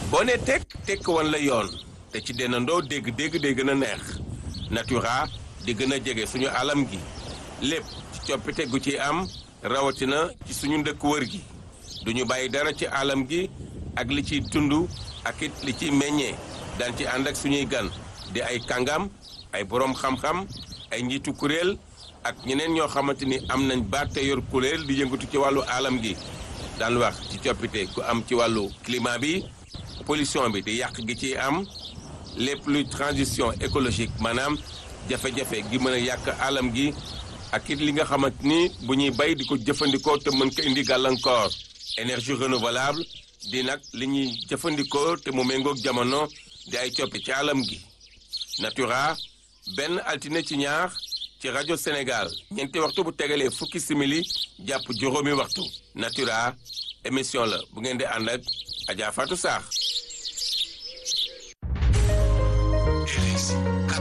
boo ne tekk tekk wan la yoon te ci dennandoo dégg-dégg day gën a neex natura di gën a jege suñu alam gi lépp ci coppite gu ci am rawatina ci suñu ndëkk wër gi duñu bàyyi dara ci alam gi ak li ciy tund ak it li ciy meññee daan ci ànd ak suñuy gan di ay kàngam ay boroom xam-xam ay njiitu kuréel ak ñeneen ñoo xamante ni am nañ baat te yor kuréel di yëngatu ci wàllu alam gi daan wax ci coppite gu am ci wàllu climat bi pollution bi di yàq gi ciy am lépp luy transition écologique maanaam jafe-jafe gi mën a yàq alam gi ak it li nga xamante ni bu ñuy bay di ko jëfandikoo te mën ko indi gàllankoor énergie renouvelable di nag li ñuy jëfandikoo te mu méngoog jamono di ay coppe ci alam gi natura benn altine ci ñaar ci rajo Sénégal ñeenti waxtu bu tegalee fukki simili jàpp juróomi waxtu natura émission la bu ngeen di ànd ak Adja Fatou Sarr